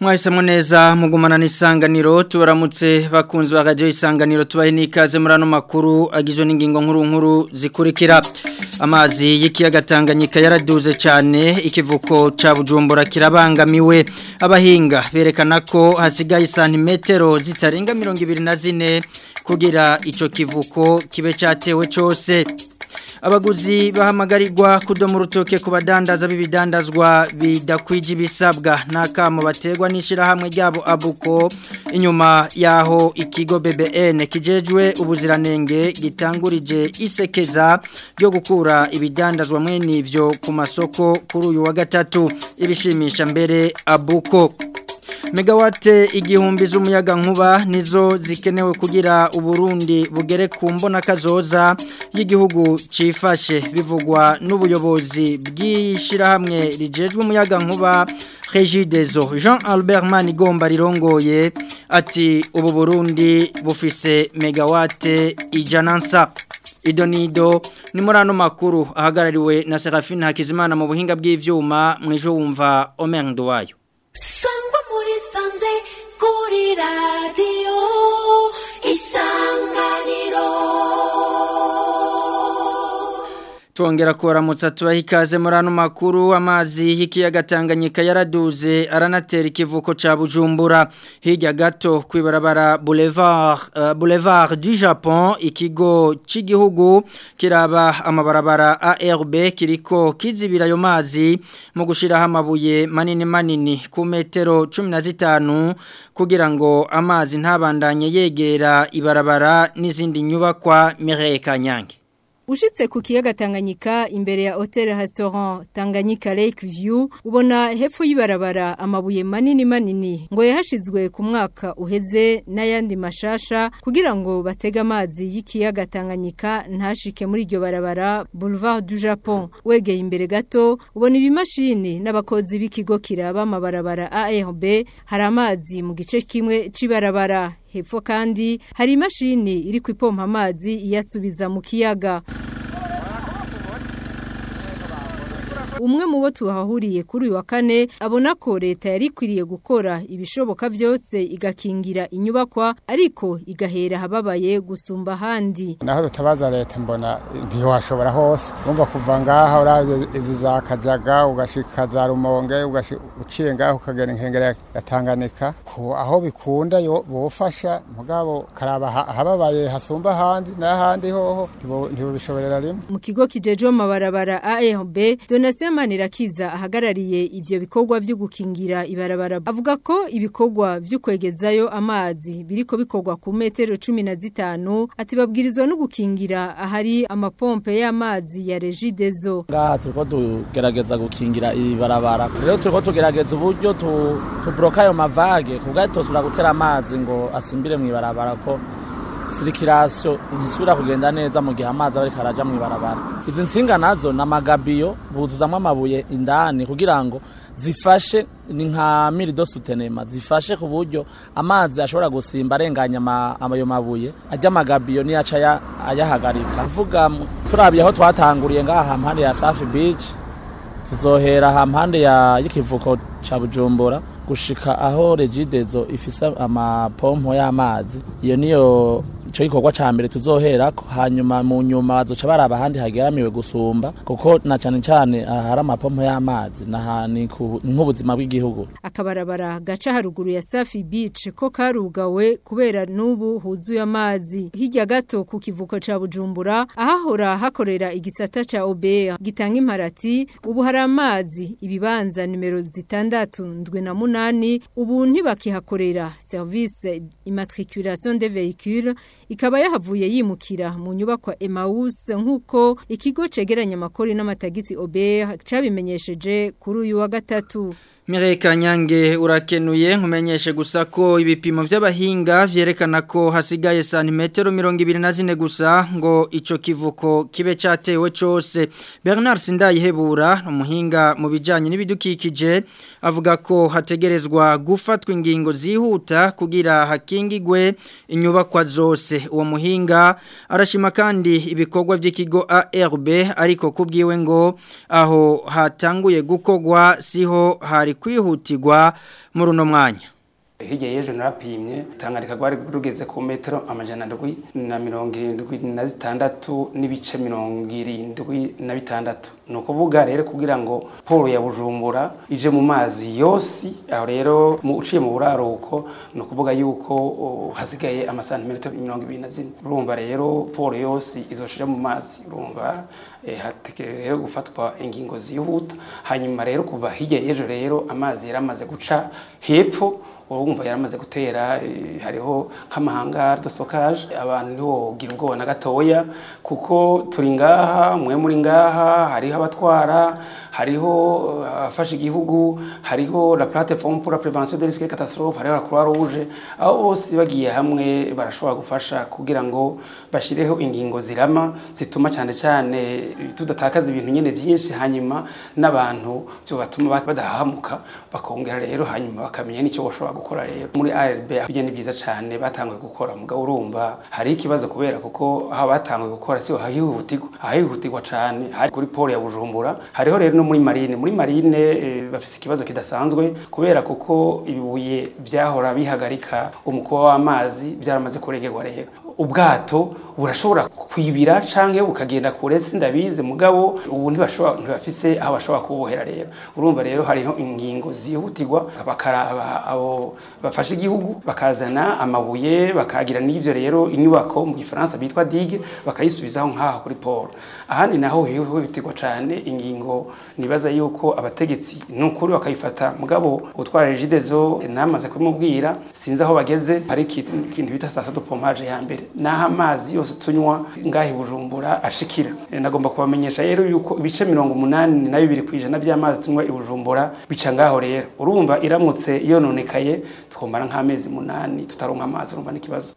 mwahisemo neza mugumana n'isanganiro tubaramutse bakunzi ba radio isanganiro tubahe n'ikaze muri ano makuru agizwe n'ingingo nkuru nkuru zikurikira amazi y'ikiyaga Tanganyika yaraduze cyane ikivuko ca Bujumbura kirabangamiwe abahinga berekana ko hasigaye santimetero zitarenga 24 kugira ico kivuko kibe cyatewe cyose abaguzi bahamagarirwa kudoma urutoke ku badandaza b'ibidandazwa bidakwije ibisabwa n'akamo baterwa n'ishyirahamwe ryabo abuko inyuma y'aho ikigo BBN kijejwe ubuziranenge gitangurije isekeza ryo gukura ibidandazwa mwene ivyo ku masoko kuri uyu wa gatatu ibishimisha mbere abuko megawate igihumbi z'umuyaga nkuba nizo zikenewe kugira uburundi bugere ku mbona kazoza y'igihugu cifashe bivugwa n'ubuyobozi bw'ishyirahamwe rijejwe umuyaga nkuba Regidezo Jean Albert Manigomba rirongoye ati ubu Burundi bufise megawate ijanansa idonido ni muri ano makuru ahagarariwe na Serafine Hakizimana mu buhinga bw'ivyuma mwijo wumva Omendo wayo sangwa muri sanze kuri radiyo isanganiro Tuongera kuwaramutsa tubaha ikaze muri ano makuru amazi y'ikiyaga Tanganyika yaraduze aranatera ikivuko ca Bujumbura hirya gato kwibarabara Boulevard uh, Boulevard du Japon ikigo c'igihugu kiraba amabarabara ARB kiriko kizibira yo mazi mu gushiraho amabuye manini manini ku metero 15 kugira ngo amazi ntabandanye yegera ibarabara n'izindi nyubakwa Mireille Kanyange Ushitse ku kiyaga Tanganyika imbere ya Hotel Restaurant Tanganyika Lake View ubona hepfo y'ibarabara amabuye manini manini ngo yahashizwe ku mwaka uheze n'ayandi mashasha kugira ngo batega amazi y'ikiyaga Tanganyika ntashike muri iryo barabara Boulevard du Japon wegeye imbere gato ubona ibimashini n'abakozi b'ikigo kiraba amabarabara ARB hari amazi mu gice kimwe c'ibarabara hepfo kandi hari imashini iri kwipompa amazi iyasubiza mu kiyaga umwe mu bo tuhahuriye kuri uyu wa kane abona ko leta yari ikwiriye gukora ibishoboka byose igakingira inyubakwa ariko igahera ahababaye gusumba ahandi naho dutabaza leta mbona ntiwashobora hose wumva kuva ngaha uraje izi za kajaga ugashika za rumonge uciye ngaho ukagera inkengera ya Tanganyika aho bikunda bofasha mugabo karaba ahababaye hasumba ahandi n'ahandi hoho ntibubishoborera rimwe mu kigo kijejwe amabarabara ARB donation Manirakiza ahagarariye ivyo bikorwa byo gukingira ibarabara avuga ko ibikorwa byo kwegezayo amazi biriko bikorwa ku metero 15 ati babwirizwa no gukingira ahari amapompe y'amazi ya Regidezo ngaha turiko tugerageza gukingira ibarabara rero turiko tugerageza uburyo tubroka ayo mavage kubwa tosubira gutera amazi ngo asimbire mu ibarabara ko sirikirasiyo ntisubira kugenda neza mu gihe amazi aba ariko araja mu ibarabara izi nsinga nazo ni amagabiyo buzuzamo amabuye indani kugira ngo zifashe ni nka mirido sutenema zifashe ku buryo amazi ashobora gusimba arenganya ayo mabuye ajya amagabiyo niyo aca ayahagarika vuga turabiye aho twatanguriye ngaha mpande ya safi bici tuzohera hampande y'ikivuko ca bujumbura gushika aho regidezo ifise amapompo y'amazi iyo niyo ico gikorwa ca mbere tuzoherako hanyuma mu nyuma bazoca baraba ahandi hageramiwe gusumba kuko na cane cane hari amapompo y'amazi nahani nk'ubuzima bw'igihugu akabarabara gaca haruguru ya Safi Beach ko karugawe kubera n'ubu huzuye amazi hirya gato ku kivuko ca Bujumbura ahahora hakorera igisata ca OBR gitanga imparati ubu hari amazi ibibanza nimero zitandatu ndwe na munani ubu ntibakihakorera service immatriculation des véhicules ikaba yahavuye yimukira mu nyubakwa Emmaus nkuko ikigo cegeranya amakori n'amatagisi OBR cabimenyesheje kuri uyu wa gatatu Mireille Kanyange urakenuye nkumenyeshe gusa ko ibipimo vy'abahinga vyerekana ko hasigaye santimetero 24 gusa ngo ico kivuko kibe cyatewe cyose Bernard Sindayihebura umuhinga mu bijanye n'ibidukikije avuga ko hategerezwa gufatwa ingingo zihuta kugira hakingigwe inyubakwa zose uwo muhinga arashima kandi ibikorwa by'ikigo ARB ariko kubwiwe ngo aho hatanguye gukogwa siho hari kwihutirwa muri uno mwanya hirya y'ejo narapimye tanganyika rwari rugeze ku metero amajana ndwi na mirongo irindwi na zitandatu n'ibice mirongo irindwi na bitandatu ni ukuvuga rero kugira ngo polo ya bujumbura ije mu mazi yose aho rero mu uciye mu buraruko ni ukuvuga yuko uh, hasigaye amasantimetero mirongo ibiri na zine urumva rero polo yose izoshira mu mazi urumva eh, hategereje rero gufatwa ingingo zihuta hanyuma rero kuva hirya y'ejo rero amazi yaramaze guca hepfo urumva yaramaze gutera eh, hariho nk'amahanga de stockage abantu ntiwogira ubwoba na gatoya kuko turi ngaha mwe muri ngaha hariho abatwara hariho eh, abafasha igihugu hariho la plateforme pour la prévention des risques catastrophes hariho la croix rouge aho bose bagiye hamwe barashobora gufasha kugira ngo bashireho ingingo zirama zituma cyane cyane tudatakaza ibintu nyine byinshi hanyuma n'abantu byo batuma badahamuka bakongera rero hanyuma bakamenya n'icyo bashobora gukora rero muri ARB bijye ni byiza cyane batanguye gukora mugabo urumva hari ikibazo kubera kuko aho batanguye gukora siho hahihutirwa ahihutirwa cyane hari kuri pole ya Bujumbura hariho rero no muri marine muri marine e, bafise ikibazo kidasanzwe kubera kuko ibibuye byahora bihagarika umukuba w'amazi byaramaze kuregerwa rero ubwato burashobora kwibira canke bukagenda kure sindabize mugabo ubu ntibashobora ntibafise aho bashobora kubohera rero urumva rero hariho ingingo zihutirwa bakaraba abo bafashe igihugu bakazana amabuye bakagira n'ivyo rero inyubako mu gifaransa bitwa digue bakayisubizaho nk'aho kuri port ahandi naho hihutirwa cane ingingo nibaza yuko abategetsi n'ukuri bakayifata mugabo utwara regidezo namaze kubimubwira sinzi aho bageze hari ikintu bita sasa de pompage ya mbere naho amazi yose tunywa ngahe bujumbura ashikira E, nagomba kubamenyesha rero yuko ibice mirongo umunani na bibiri kwijana by'amazi tunywa i bujumbura bica ngaho rero urumva iramutse yononekaye twomara nk'amezi munani tutaronka amazi urumva n'ikibazo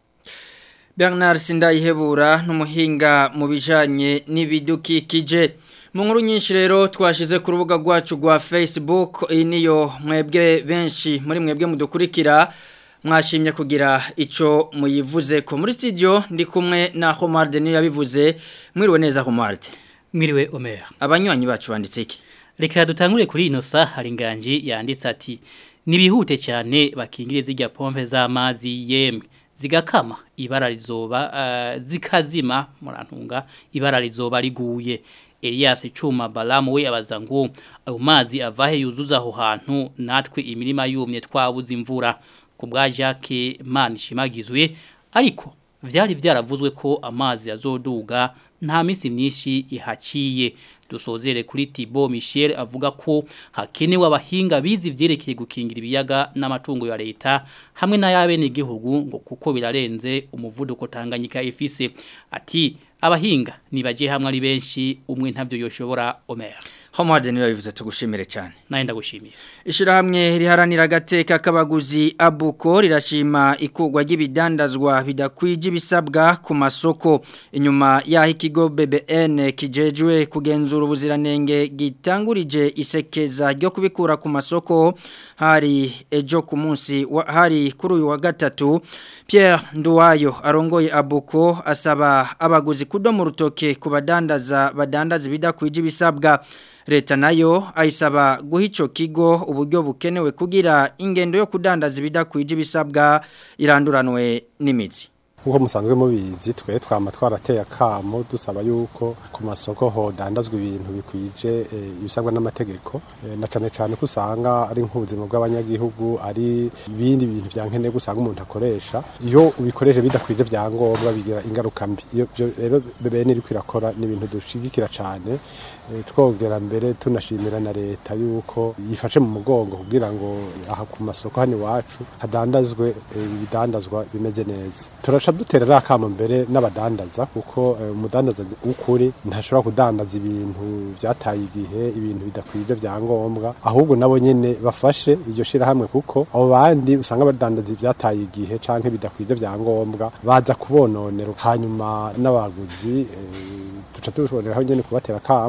Bernard Sindayihebura n'umuhinga mu bijanye n'ibidukikije mu nkuru nyinshi rero twashize ku rubuga rwacu rwa Facebook iyi niyo mwebwe benshi muri mwebwe mudukurikira mwashimye kugira ico muyivuze ko muri studio ndi kumwe na Homard niyo yabivuze mwiriwe neza Homard Mwiriwe Omer. abanywanyi bacu banditse iki Reka dutangure kuri ino sa hari inganji yanditse ati nibihute cyane bakingire zijya pompe z'amazi yemwe zigakama ibara rizoba uh, zikazima murantunga ibara rizoba riguye Elias Chuma Balamu we abaza ngo ayo mazi avahe yuzuza aho hantu natwe imirima yumye twabuze imvura ku bwa Jacques Manishimagizwe ariko vyari vyaravuzwe ko amazi azoduga nta minsi myinshi ihaciye dusozere kuri Thibaut Michel avuga ko hakenewe abahinga bizi vyerekeye gukingira ibiyaga n'amatungo ya leta hamwe n'ayabene igihugu ngo kuko birarenze umuvuduko Tanganyika ifise ati abahinga nibaje hamwe ari benshi umwe ntavyo yoshobora Omer Homard niyo yabivuze tugushimire cyane naye ndagushimiye Ishirahamwe riharanira agateka k'abaguzi abuko rirashima ikugwa ry'ibidandazwa bidakwije ibisabwa ku masoko inyuma yaho ikigo BBN kijejwe kugenzura ubuziranenge gitangurije isekeza ryo kubikura ku masoko hari ejo ku munsi wa- hari kuri uyu wa gatatu Pierre Nduwayo arongoye abuko asaba abaguzi kudomo rutoke ku badandaza badandaza ibidakwije ibisabwa Leta nayo ayisaba guha ico kigo uburyo bukenewe kugira ingendo yo kudandaza ibidakwije ibisabwa iranduranwe n'imizi. nk'uko musanzwe mubizi twe twama twarateye akamo dusaba yuko ku masoko hodandazwa ibintu bikwije eh, ibisabwa n'amategeko Eh, na cane cane ko usanga ari nk'ubuzima bw'abanyagihugu ari ibindi bintu vya nkenerwa usanga umuntu akoresha iyo ubikoresha bidakwije vyangombwa bigira ingaruka mbi iyo byo rero bebene iriko irakora ni ibintu dushigikira cane Eh, twongera mbere tunashimira na leta yuko yifashe mu mugongo kugira ngo aha ku masoko hano iwacu hadandazwe eh, ibidandazwa bimeze neza turaca duterera akamo mbere n'abadandaza kuko eh, umudandaza w'ukuri ntashobora kudandaza ibintu byataye igihe ibintu bidakwije vyangombwa ahubwo nabo nyene bafashe iryo shirahamwe kuko abo bandi usanga badandaza ivyataye igihe canke bidakwije vyangombwa baza kubononera hanyuma n'abaguzi eh, duca tuboneraho nyene kubatera akamo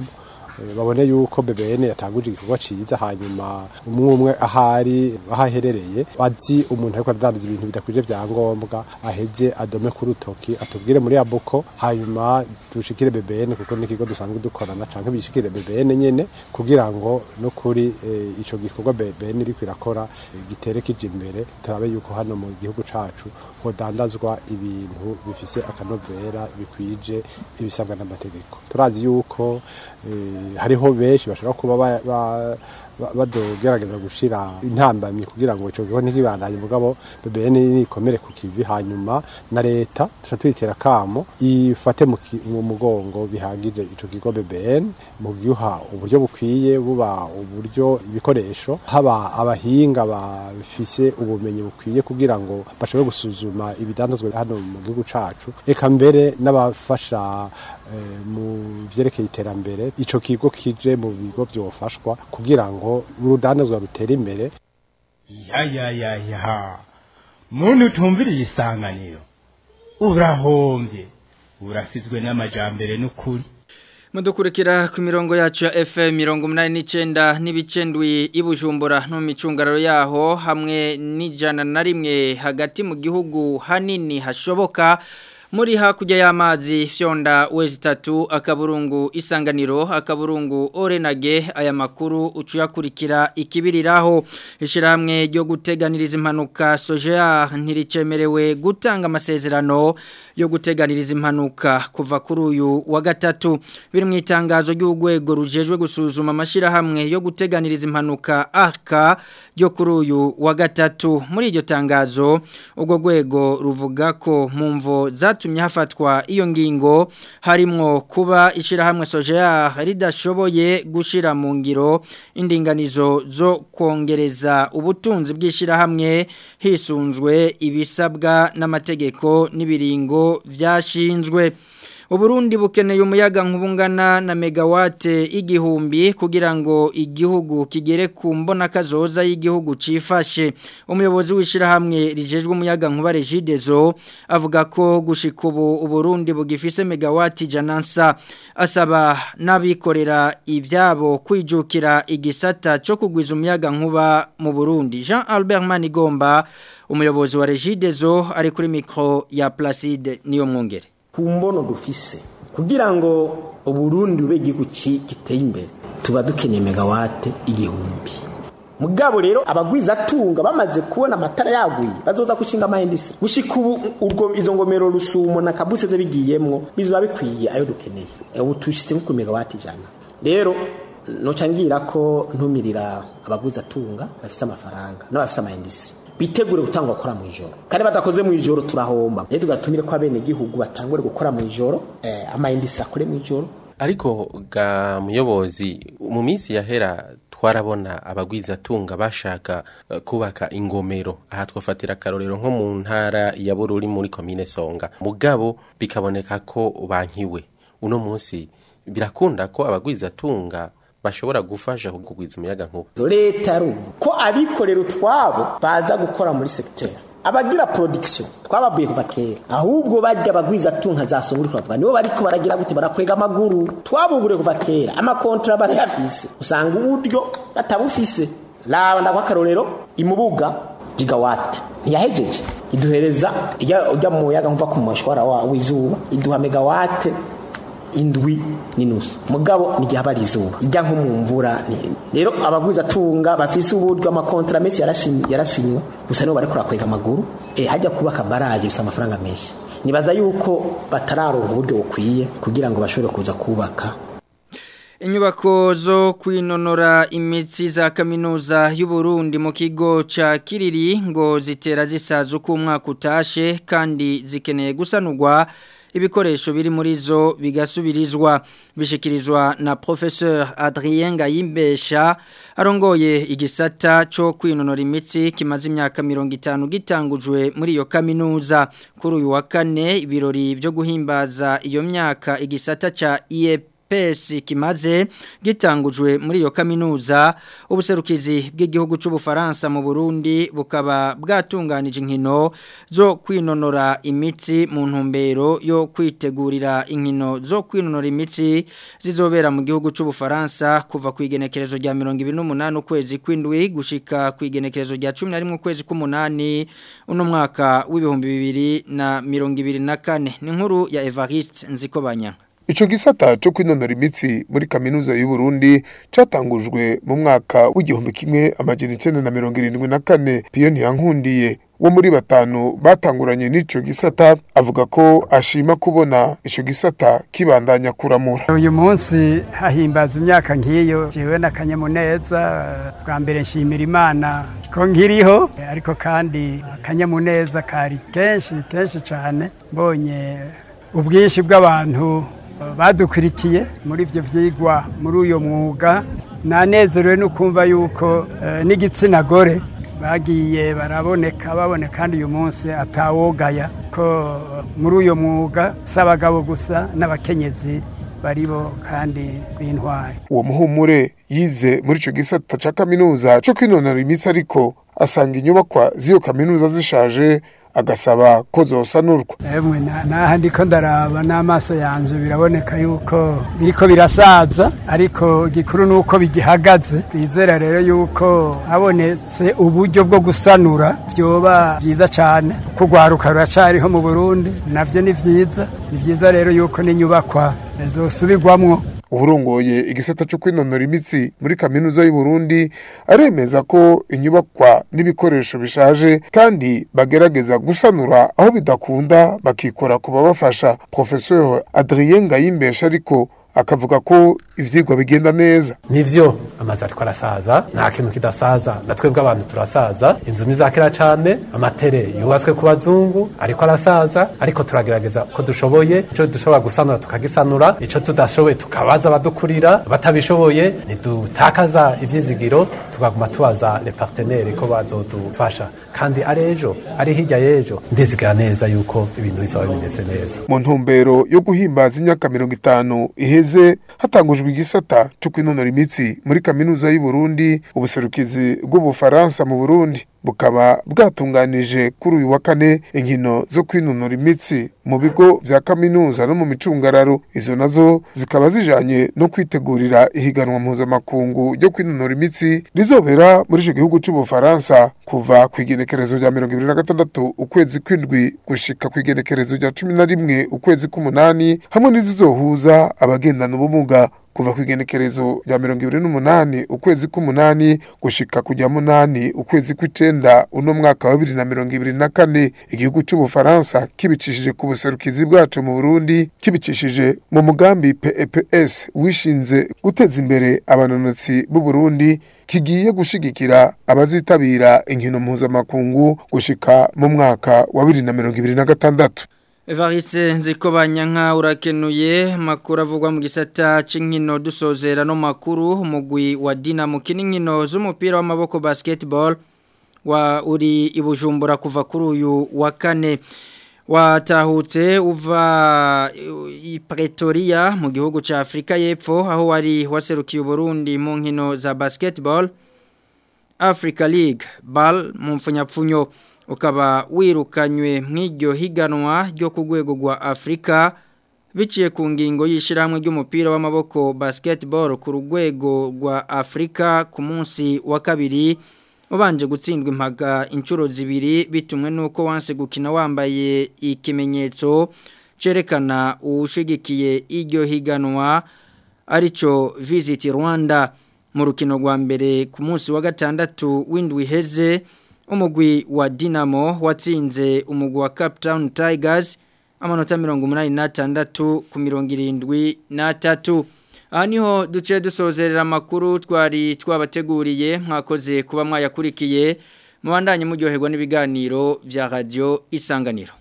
eh, babone yuko BBN yatanguje igikorwa ciza hanyuma umwe umwe ahari ahaherereye azi umuntu ariko aradandaza ibintu bidakwije vyangombwa aheze adome ku rutoki atubwire muri abuko hanyuma dushikire BBN kuko n'ikigo dusanzwe dukorana canke bishikire BBN nyene kugira ngo no kuri eh, ico gikorwa BBN iriko irakora eh, gitere kije imbere turabe yuko hano mu gihugu cacu hodandazwa ibintu bifise akanovera bikwije ibisabwa n'amategeko turazi yuko eh, hariho benshi bashobora kuba ba- ba- ba- badogerageza gushira intambamyi kugira ngo ico gikorwa ntikibandanye mugabo BBN nikomere ku kivi hanyuma na leta tuca tuyitera kamo ifate mu ki- mu mugongo bihagije ico kigo BBN mu giha uburyo bukwiye buba uburyo ibikoresho haba abahinga bafise ubumenyi bukwiye kugira ngo bashobore gusuzuma ibidandazwa hano mu gihugu cacu eka mbere n'abafasha eh, mu vyerekeye iterambere ico kigo kije mu bigo vyofashwa kugira ngo urudandazwa rutere imbere ya ya ya ya muntu utumviriye isanganiro urahombye urasizwe n'amajambere n'ukuri Mudukurikira ku mirongo yacu ya FM mirongo munani n'icenda n'ibicendwi ibujumbura no mu micungararo yaho hamwe n'ijana na rimwe hagati mu gihugu hanini hashoboka muri hakurya y'amazi fyonda wezi tatu akaburungu isanganiro akaburungu orenage aya makuru ucuyakurikira ikibiriraho ishirahamwe ryo guteganiriza impanuka soja ntiricemerewe gutanga amasezerano yo guteganiriza impanuka kuva kuri uyu wa gatatu biri mu itangazo ry'urwego rujejwe gusuzuma amashirahamwe yo guteganiriza impanuka aka ryo kuri uyu wa gatatu muri iryo tangazo urwo rwego ruvuga ko mu mvo zatumye hafatwa iyo ngingo harimwo kuba ishirahamwe soja ridashoboye gushira mu ngiro indinganizo zo kongereza ubutunzi bw'ishirahamwe hisunzwe ibisabwa n'amategeko n'ibiringo vyashinzwe Uburundi bukeneye umuyaga nkubungana na megawate igihumbi kugira ngo igihugu kigere ku mbona kazoza y'igihugu cifashe umuyobozi w'ishirahamwe rijejwe umuyaga nkuba Regidezo avuga ko gushika ubu Uburundi bugifise megawate janansa asaba nabikorera ivyabo kwijukira igisata cyo kugwiza umuyaga nkuba mu Burundi Jean Albert Manigomba umuyobozi wa Regidezo ari kuri micro ya Placide niyo mwongere ku mbono dufise kugira ngo uburundi bube igihugu ci- giteye imbere tuba dukeneye megawate igihumbi mugabo rero abagwiza atunga bamaze kubona amatara yaguye bazoza gushinga amahindisi gushika ubu urwo izo ngomero rusumo na kabuse ze bigiyemwo bizoba bikwiye ayo dukeneye Eh, ubu tushitse nko ku megawate ijana rero noca ngira ko ntumirira abagwiza atunga bafise amafaranga n'abafise amahindisi bitegure gutangwa gukora mu ijoro kandi badakoze mu ijoro turahomba rero tugatumire ko abene gihugu batangure gukora mu ijoro eh, amayindisi akore mu ijoro ariko ga muyobozi mu minsi yahera twarabona abagwizatunga bashaka eh, kubaka ingomero aha twafatira akarorero nko mu ntara ya bururi muri komine songa mugabo bikaboneka ko bankiwe uno munsi birakunda ko abagwizatunga bashobora gufasha kugwiza umuyaga nkuba leta yarubu ko abikorera utwabo baza gukora muri segiteri abagira production twababuye kuva kera ahubwo bajya bagwiza tunka za sunguri twavuga nibo bariko baragira gute barakwega amaguru twabugure kuva kera amakontra barayafise usanga uburyo batabufise raba ndakwa akarorero imubuga gigawate ntiyahejeje iduhereza ijya ujya mu muyaga nkuva ku mushwara wa- w'izuba iduha megawate indwi n'inusu mugabo n'igihe aba ari izuba ijya nko mu mvura ni- rero abagwiza atunga bafise uburyo amakontra menshi yarashin- yarasinywe gusa nibo bariko barakwega amaguru eh, hajya kubaka baraje bisa amafaranga menshi nibaza yuko batararonka uburyo bukwiye kugira ngo bashobore kuza kubaka Inyubako zo kwinonora imitsi za kaminuza y'Uburundi mu kigo ca Kiriri ngo zitera zisaza uko umwaka utashe kandi zikeneye gusanurwa ibikoresho biri muri zo bigasubirizwa bishikirizwa na professeur Adrien Gayimbesha arongoye igisata cyo kwinonora imitsi kimaze imyaka 50 gitangujwe muri iyo kaminuza kuri uyu wa kane ibirori byo guhimbaza iyo myaka igisata ca IEP PS kimaze gitangujwe muri iyo kaminuza ubuserukizi bw'igihugu c'ubufaransa mu Burundi bukaba bwatunganije inkino zo kwinonora imitsi mu ntumbero yo kwitegurira inkino zo kwinonora imitsi zizobera mu gihugu c'ubufaransa kuva ku igenekerezo rya 28 ukwezi kw'indwi gushika ku igenekerezo rya 11 ukwezi k'umunani uno mwaka w'ibihumbi bibiri na mirongo ibiri na kane ni nkuru ya Evariste Nzikobanya Ico gisata cyo kwinonora imitsi muri kaminuza y'u Burundi catangujwe mu mwaka w'igihumbi kimwe amajana 1974 Piyoni yankundiye wo muri batanu batanguranye n'ico gisata avuga ko ashima kubona ico gisata kibandanya kuramura uyu munsi hahimbaza imyaka nk'iyo jewe n'akanyamuneza bwa mbere nshimira imana ko nkiriho ariko kandi akanyamuneza kari kenshi kenshi cyane mbonye ubwinshi bw'abantu badukurikiye muri ibyo byigwa muri uyu mwuga nanezerewe no kumva yuko n'igitsina gore bagiye baraboneka baboneka kandi uyu munsi atawogaya ko muri uyu mwuga si abagabo gusa n'abakenyezi baribo kandi b'intwari uwo muhumure yize muri icyo gisata cya kaminuza cyo kwinonora imitsi ariko asanga inyubakwa z'iyo kaminuza zishaje agasaba ko zosanurwa emwe naha ndiko ndaraba n'amaso yanje biraboneka yuko biriko birasaza ariko gikuru nuko bigihagaze bizera rero yuko habonetse uburyo bwo gusanura byoba byiza cyane kuko urwaruka ruracariho mu burundi navyo ni vyiza ni vyiza rero yuko n'inyubakwa zosubirwamwo uburongoye igisata cyo kwinonora imitsi muri kaminuza y'u Burundi aremeza ko inyubakwa n'ibikoresho bishaje kandi bagerageza gusanura aho bidakunda bakikora ku babafasha professeur Adrien Ngayimbesha ariko akavuga ko ivyigwa bigenda neza nivyo amazi ariko arasaza nta kintu kidasaza na twebwe abantu turasaza inzu nizakera cane amatere yubatswe ku bazungu ariko arasaza ariko turagerageza ko dushoboye ico dushobora gusanura tukagisanura ico tudashoboye tukabaza abadukurira batabishoboye ntidutakaza ivyizigiro tugaguma tubaza le partenaire ko bazodufasha kandi ari ejo ari hirya y'ejo ndizigara neza yuko ibintu bizaba bimeze neza mu ntumbero yo guhimbaza imyaka mirongo itanu iheze hatangujwe igisata cyo kwinonora imitsi muri kaminuza y'u Burundi ubuserukizi bw'ubufaransa mu Burundi bukaba bwatunganije kuri uyu wa kane inkino zo kwinonora imitsi mu bigo vya kaminuza no mu micungararo izo nazo zikaba zijanye no kwitegurira ihiganwa mpuzamakungu ryo kwinonora imitsi rizobera muri ico gihugu c'ubufaransa kuva ku igenekerezo rya mirongo ibiri na gatandatu ukwezi kw'indwi gushika ku igenekerezo rya cumi na rimwe ukwezi k'umunani hamwe n'izizohuza abagendana ubumuga kuva ku igenekerezo rya mirongo ibiri n'umunani ukwezi k'umunani gushika ku rya munani ukwezi kw'icenda uno mwaka wa bibiri na mirongo ibiri na kane igihugu c'ubufaransa kibicishije ku buserukizi bwacu mu burundi kibicishije mu mugambi peps wishinze guteza imbere abanonotsi b'u burundi kigiye gushigikira abazitabira inkino mpuzamakungu gushika mu mwaka wa bibiri na mirongo ibiri na gatandatu Evariste nzikobanya nka urakenuye makuru avugwa mu gisata c'inkino dusozera no makuru umugwi wa Dinamo kininkino z'umupira w'amaboko basketball wa uri ibujumbura kuva kuri uyu wa kane watahutse uva i Pretoria mu gihugu ca Afrika y'Epfo aho wari waserukiye Burundi mu nkino za basketball Africa League ball mu mfunyapfunyo ukaba wirukanywe mw'iryo higanwa ryo ku rwego rwa Afrika biciye ku ngingo y'ishyirahamwe ry'umupira w'amaboko basketball ku rwego rwa Afrika ku munsi wa kabiri ubanje gutsindwa impaga inshuro zibiri bitumwe nuko wanse gukina wambaye ikimenyetso cerekana uwushigikiye iryo higanwa arico Visit Rwanda mu rukino rwa mbere ku munsi wa gatandatu w'indwi heze umugwi wa Dinamo watsinze umugwi wa Cape Town Tigers amanota 86 ku 73 aha niho duce dusozerera amakuru twari twabateguriye mwakoze kuba mwayakurikiye mubandanye muryoherwa n'ibiganiro vya radio isanganiro